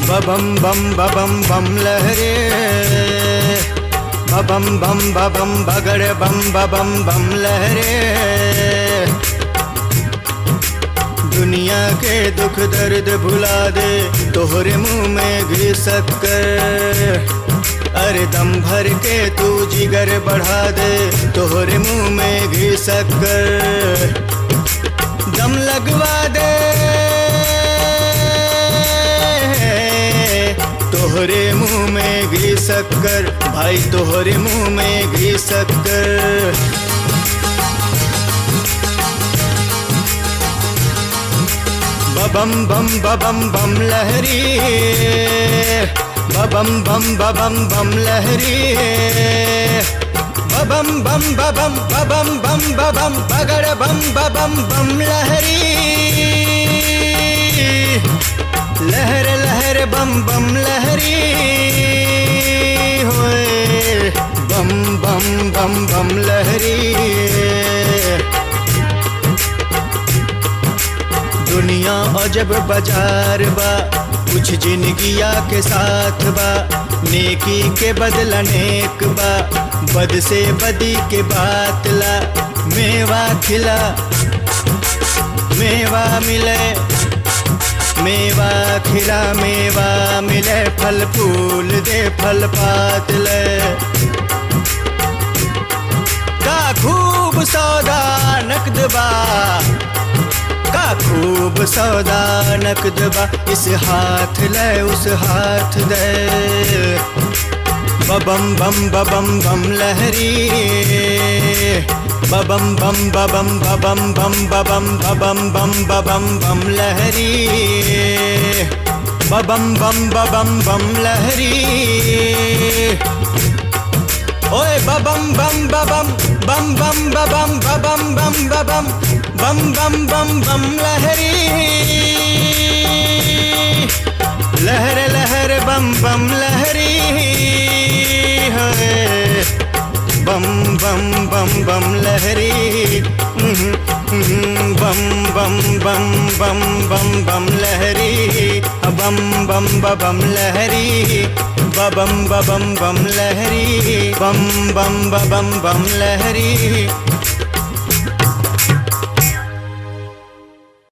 बबम बम बबम बम लहरे बबम बम बबम बगड़ बम बबम बम लहरे दुनिया के दुख दर्द भुला दे तोहरे मुंह में घी शक्कर अरे दम भर के तू जिगर बढ़ा दे तोहरे मुंह में घी शक्कर दम लगवा दे तोहरे मुंह में घी शक्कर भाई तोहरे मुंह में घी शक्कर बबम बम बबम बम लहरी बबम बम बबम बम लहरी बबम बम बबम बबम बम बबम बगड़ बम बबम बम लहरी लहर लहर बम बम लहरी होए बम बम बम बम लहरी दुनिया अजब बाजार बा कुछ जिंदगिया के साथ बा नेकी के बदला नेक बा बद से बदी के बात ला मेवा खिला मेवा मिले मेवा खिला मेवा मिले फल फूल दे फल पात ले का खूब सौदा नकद बा का खूब सौदा नकद बा इस हाथ ले उस हाथ दे बबम बम बबम बम लहरी बबम बम बबम बबम बम बबम बबम बम बबम बम लहरी बबम बम बबम बम लहरी ओए बबम बम बबम बम बम बबम बबम बम बबम बम बम बम बम लहरी लहर लहर बम बम लहरी है बम बम बम बम लहरी हम्म, हम्म, बम बम बम बम बम बम लहरी बम बम बम लहरी बबम बबम बम लहरी बम बम बबम बम लहरी